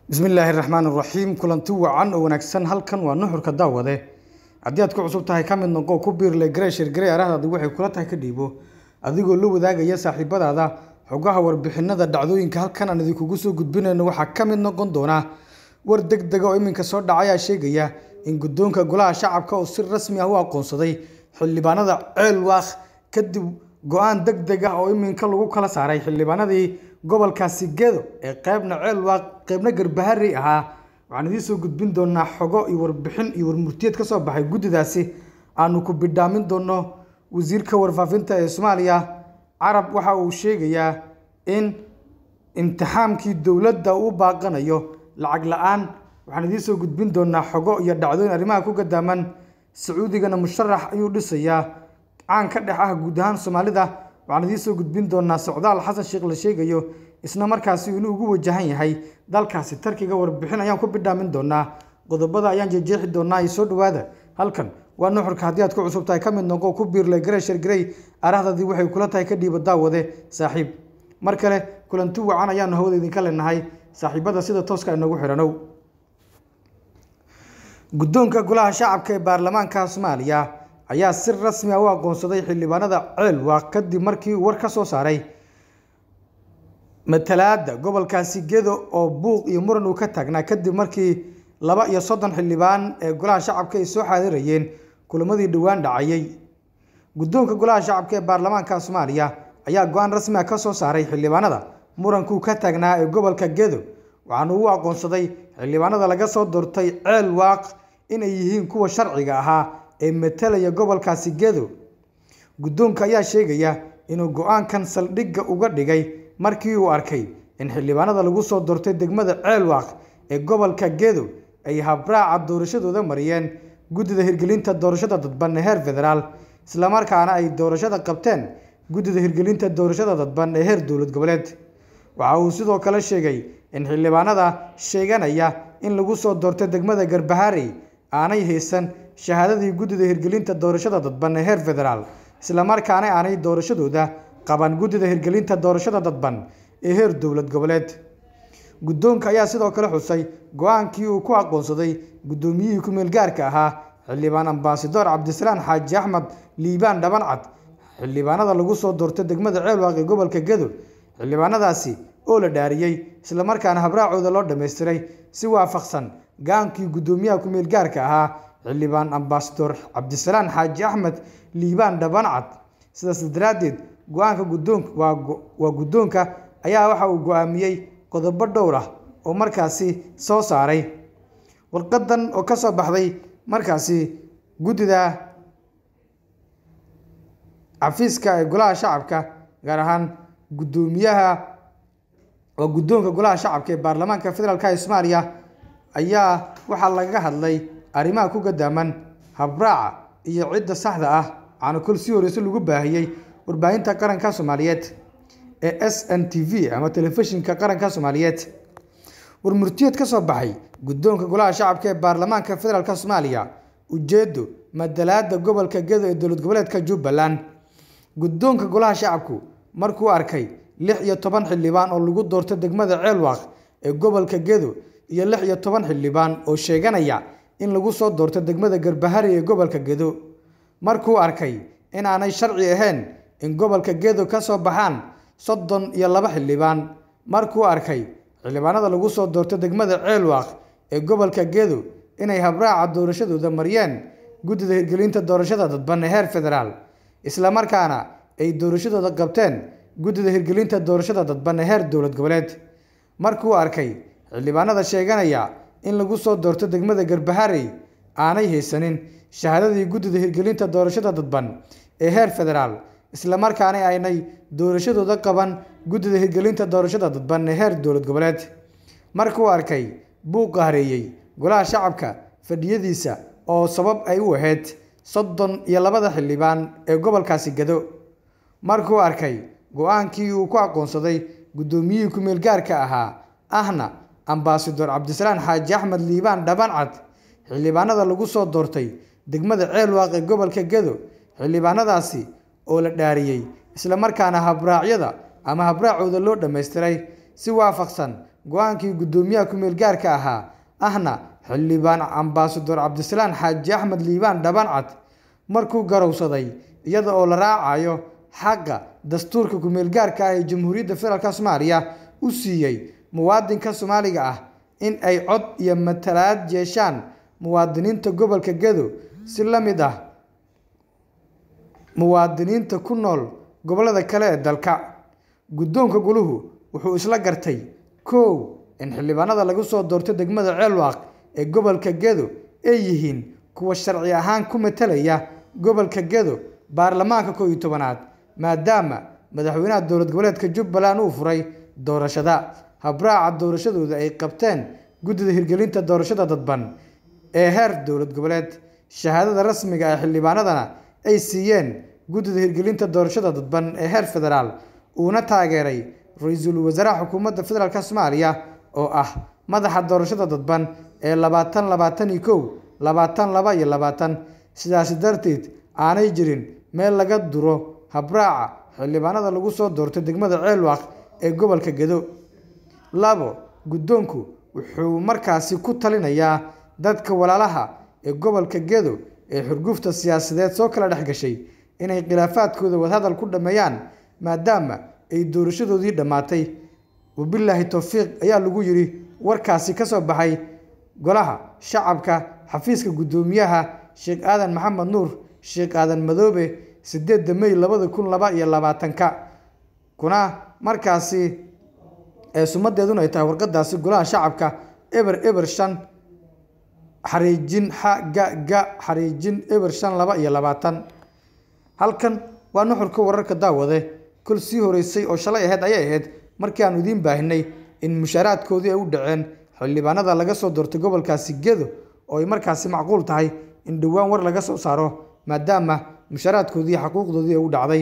bismillaahi raxmaan raxiim kulanti wacan oo wanaagsan halkan waa nuxurka daawade haddii aad ku cusub tahay ka mid noqo ku biirle gareshir garey arahdaadi waxay kula tahay ka dhiibo adigoo la wadaagaya saaxiibadaada xogaha warbixinada dhacdooyinka halkan aan idinkugu soo gudbinayno waxaa ka mid noqon doona war deg dega oo iminka soo dhaca ayaa sheegaya in guddoonka golaha shacabka oo si rasmi ah u aqoonsaday xildhibaanada ceelwaaq kadib go-aan deg deg ah oo iminka lagu kala saaray xildhibaanadii gobolkaasi gedo ee qeybna ceelwaaq qeybna garbaharey ahaa waxaan idiin soo gudbin doonaa xogo iyo warbixin iyo warmurtiyeed ka soo baxay guddidaasi aanu ku bidhaamin doono wasiirka warfaafinta ee soomaaliya carab waxa uu sheegayaa in imtixaamkii dowladda uu baaqanayo lacag la-aan waxaan idiin soo gudbin doonaa xogo iyo dhacdooyin arrimaha ku gadaaman sacuudigana musharax ayuu dhisayaa caan ka dhex ah guud ahaan soomaalida waxaan idiin soo gudbin doonaa socdaal xasan sheekh la sheegayo isna markaasi inuu ugu wajahan yahay dalkaasi tarkiga warbixin ayaan ku bidhaamin doonaa qodobada ayaan jeejeexi doonaa iyo soo dhawaada halkan waa nuxurka haddii aad ku cusub tahay ka mid noqo ku biirle gareshar garey arahdadii waxay kula tahay ka dhiiba daawade saaxiib mar kale kulanti wacan ayaanu hawada idinka leenahay saaxiibada sida tooska inoogu xidhanow guddoonka golaha shacabka ee baarlamaanka soomaaliya ayaa si rasmi ah u aqoonsaday xildhibaanada ceelwaaq kadib markii uu war ka soo saaray matalaada gobolkaasi gedo oo buuq iyo muran uu ka taagnaa kadib markii laba iyo soddon xildhibaan ee golaha shacabka ay soo xaadirayeen kulamadii dhowaan dhacayay guddoonka golaha shacabka ee baarlamaanka soomaaliya ayaa go-aan rasmi ah ka soo saaray xildhibaanada murankuu ka taagnaa ee gobolka gedo waxaana uu aqoonsaday xildhibaanada laga soo doortay ceel waaq inay yihiin kuwa sharciga ahaa ee matalaya gobolkaasi gedo guddoonka ayaa sheegaya inuu go-aankan saldhigga uga dhigay markii uu arkay in xildhibaanada lagu soo doortay degmada ceelwaaq ee gobolka gedo ay habraaca doorashadooda mariyeen guddida hirgelinta doorashada dadban ee heer federaal islamarkaana ay doorashada qabteen guddida hirgelinta doorashada dadban ee heer dowlad goboleed waxa uu sidoo kale sheegay in xildhibaanada sheeganaya in lagu soo doortay degmada garbaharey aanay haysan shahaadadii guddida hirgelinta doorashada dadban ee heer federaal islamarkaana aanay doorashadooda qaban guddida hirgelinta doorashada dadban ee heer dowlad goboleed guddoonka ayaa sidoo kale xusay go-aankii uu ku aqoonsaday guddoomiyihii ku-meel gaarka ahaa xildhibaan ambasador cabdisalaan xaaji axmed liibaan dhabancad xildhibaanada lagu soo doortay degmada ceelwaaq ee gobolka gedo xildhibaanadaasi oo la dhaariyey islamarkaana habraacooda loo dhammaystiray si waafaqsan go-aankii guddoomiyaha ku-meel gaarka ahaa xildhibaan ambasador cabdisalaan xaaji axmed liibaan dhabancad sidaas daraaddeed go-aanka guddoonka waa guddoonka ayaa waxa uu go-aamiyey qodobo dhowr ah oo markaasi soo saaray warqadan oo ka soo baxday markaasi guddida xafiiska ee golaha shacabka gaar ahaan guddoomiyaha waa guddoonka golaha shacabka ee baarlamaanka federaalka ee soomaaliya ayaa waxaa lagaga hadlay arrimaha ku gadaaman habraaca iyo cidda saxda ah waxaana kol sii horeyse lagu baahiyey warbaahinta qaranka soomaaliyeed ee s n t v ama telefishinka qaranka soomaaliyeed warmurtiyeed ka soo baxay guddoonka golaha shacabka ee baarlamaanka federaalk soomaaliya ujeedo madalaada gobolka gedo ee dowlad goboleedka jubbaland guddoonka golaha shacabku markuu arkay lix iyo toban xildhibaan oo lagu doortay degmada ceelwaaq ee gobolka gedo iyo lix iyo toban xildhibaan oo sheeganaya in lagu soo doortay degmada garbahari ee gobolka gedo markuu arkay inaanay sharci ahayn in gobolka gedo ka soo baxaan soddon iyo laba xildhibaan markuu arkay xildhibaanada lagu soo doortay degmada ceelwaaq ee gobolka gedo inay habraaca doorashadooda mariyeen guddida hirgelinta doorashada dadban ee heer federaal islamarkaana ay doorashadooda qabteen guddida hirgelinta doorashada dadban ee heer dowlad goboleed markuu arkay xildhibaanada sheeganaya in lagu soo doorto degmada garbaharey aanay haysanin shahaadadii guddida hirgelinta doorashada dadban ee heer federaal islamarkaana aynay doorashadooda qaban guddida hirgelinta doorashada dadban ee heer dowlad goboleed markuu arkay buuqa hareeyey golaha shacabka fadhiyadiisa oo sabab ay u ahayd soddon iyo labada xildhibaan ee gobolkaasi gado markuu arkay go-aankii uu ku aqoonsaday guddoomiyihii ku-meel gaarka ahaa ahna ambasador cabdisalaan xaaji axmed liibaan dhabancad xildhibaanada lagu soo doortay degmada ceelwaaq ee gobolka gedo xildhibaanadaasi oo la dhaariyey islamarkaana habraacyada ama habraacooda loo dhammaystiray si waafaqsan go-aankii guddoomiyaha ku-meel gaarka ahaa ahna xildhibaan ambasador cabdisalaan xaaji axmed liibaan dhabancad markuu garowsaday iyada oo la raacayo xaqa dastuurka ku-meel gaarka ah ee jamhuuriyadda federaalk soomaaliya u siiyey muwaadinka soomaaliga ah in ay cod iyo matalaad yeeshaan muwaadiniinta gobolka gedo si la mid ah muwaadiniinta ku nool gobollada kale ee dalka guddoonka guluhu wuxuu isla gartay kow in xildhibaanada lagu soo doorto degmada ceelwaaq ee gobolka gedo ay yihiin kuwa sharci ahaan ku matalaya gobolka gedo baarlamaanka kow iyo tobanaad maadaama madaxweynaha dowlad goboleedka jubbaland uu furay doorashada habraaca doorashadooda ay qabteen guddida hirgelinta doorashada dadban ee heer dowlad goboleed shahaadada rasmiga ee xildhibaanadana ay siiyeen guddida hirgelinta doorashada dadban ee heer federaal uuna taageeray ra-iisul wasaaraha xukuumadda federaalk soomaaliya oo ah madaxa doorashada dadban ee labaatan labaatan iyo kow labaatan laba iyo labaatan sidaasi darteed aanay jirin meel laga duro habraaca xildhibaanada lagu soo doortay degmada ceelwaaq ee gobolka gedo labo guddoonku wuxuu markaasi ku talinayaa dadka walaalaha ee gobolka gedo ee xurgufta siyaasadeed soo kala dhex gashay inay khilaafaadkooda wadahadal ku dhammeeyaan maadaama ay doorashadoodii dhammaatay wabilaahi towfiiq ayaa lagu yidhi warkaasi ka soo baxay golaha shacabka xafiiska guddoomiyaha sheekh aadan maxamed nuur sheekh aadan madoobe sideedda mey labada kun laba iyo labaatanka kuna markaasi ee sumadeeduna ay tahay warqadaasi golaha shacabka eber eber shan xariijin xa ga ga xariijin eber shan laba iyo labaatan halkan waa nuxurka wararka daawade kol sii horeysay oo shalay aheyd ayay ahayd markii aanu idiin baahinay in mushaaraadkoodii ay u dhaceen xildhibaanada laga soo doortay gobolkaasi gedo oo ay markaasi macquul tahay in dhowaan war laga soo saaro maadaama mushaaraadkoodii xaquuqdoodii ay u dhacday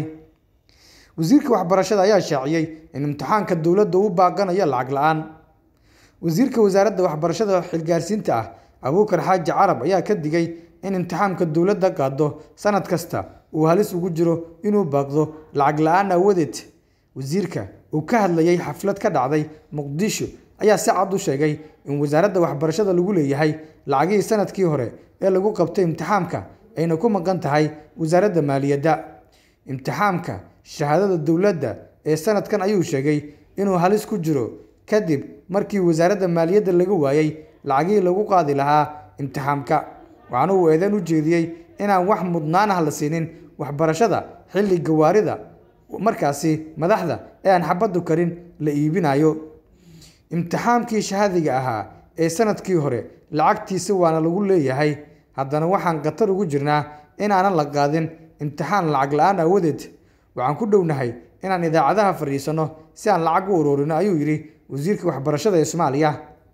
wasiirka waxbarashada ayaa shaaciyey in imtixaanka dowladda u baaqanayo lacag la-aan wasiirka wasaaradda waxbarashada xilgaarsiinta ah abuukar xaaji carab ayaa ka digay in imtixaamka dowladda qaado sanad kasta uu halis ugu jiro inuu baaqdo lacag la-aan aawadeed wasiirka uu ka hadlayay xaflad ka dhacday muqdisho ayaa si cad u sheegay in wasaaradda waxbarashada lagu leeyahay lacagihii sanadkii hore ee lagu qabtay imtixaamka ayna ku maqan tahay wasaaradda maaliyadda imtixaamka shahaadada dowladda ee sanadkan ayuu sheegay inuu halis ku jiro kadib markii wasaaradda maaliyadda laga waayey lacagihii lagu qaadi lahaa imtixaamka waxaana uu eedeyn u jeediyey inaan wax mudnaan ah la siinin waxbarashada xilli gawaarida markaasi madaxda ee aan xabaddu karin la iibinayo imtixaamkii shahaadiga ahaa ee sanadkii hore lacagtiisa waana lagu leeyahay haddana waxaan khatar ugu jirnaa inaanan la qaadin imtixaan lacag la-aan aawadeed waxaan ku dhownahay inaan idaacadaha fadhiisanno si aan lacag u ururino ayuu yidhi wasiirka waxbarashada ee soomaaliya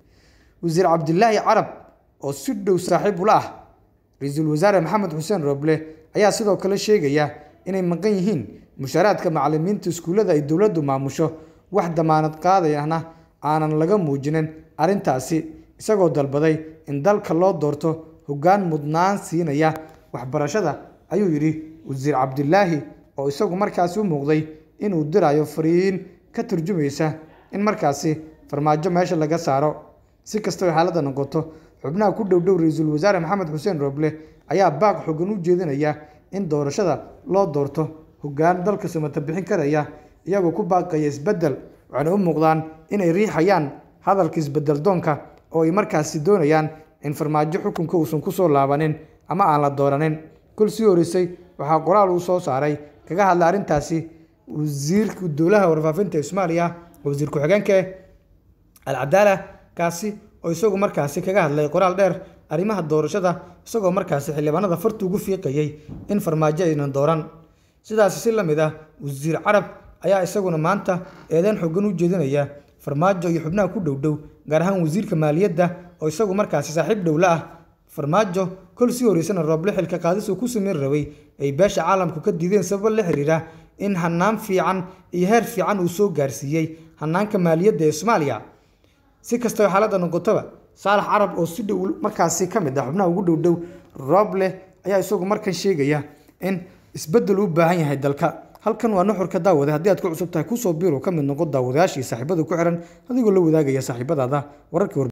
wasiir cabdilaahi carab oo si dhow saaxiib ula ah ra-iisul wasaare maxamed xuseen roble ayaa sidoo kale sheegaya inay maqan yihiin mushaaraadka macalimiinta iskuullada ay dowladdu maamusho wax damaanad qaadayana aanan laga muujinin arrintaasi isagoo dalbaday in dalka loo doorto hoggaan mudnaan siinaya waxbarashada ayuu yidhi wasiir cabdilaahi oo isagu markaasi u muuqday inuu dirayo fariin ka turjumaysa in markaasi farmaajo meesha laga saaro si kastaba xaaladda noqoto xubnaha ku dhowdhow ra-iisul wasaare maxamed xuseen roble ayaa baaq xogan u jeedinaya in doorashada loo doorto hoggaan dalka samata bixin karaya iyagoo ku baaqaya isbeddel waxayna u muuqdaan inay riixayaan hadalka isbeddel doonka oo ay markaasi doonayaan in farmaajo xukunka uusan ku soo laabanin ama aan la dooranin kol sii horeysay waxaa qoraal uu soo saaray kaga hadlay arrintaasi wasiirka dowlaha warfaafinta ee soomaaliya wasiir ku-xigeenka alcadaala kaasi oo isagu markaasi kaga hadlay qoraal dheer arrimaha doorashada isagoo markaasi xildhibaanada farta ugu fiiqayay in farmaajo aynan dooran sidaasi si la mid ah wasiir carab ayaa isaguna maanta eedeyn xogan u jeedinaya farmaajo iyo xubnaha ku dhowdhow gaar ahaan wasiirka maaliyadda oo isagu markaasi saaxiib dhowla ah farmaajo kol sii horeysana rooble xilka qaadis uu ku sameyn rabay ay beesha caalamku ka diideen sabab la xiriira in hanaan fiican iyo heer fiican uu soo gaarsiiyey hanaanka maaliyadda ee soomaaliya si kastaba xaaladda noqotaba saalax carab oo si dhow markaasi ka mid ah xubnaha ugu dhowdhow rooble ayaa isagu markan sheegaya in isbeddel u baahan yahay dalka halkan waa nuxurka daawade haddii aad ku cusub tahay kusoo biiru ka mid noqo daawadayaashii saaxiibada ku xiran adigoo la wadaagaya saaxiibadaada wararkii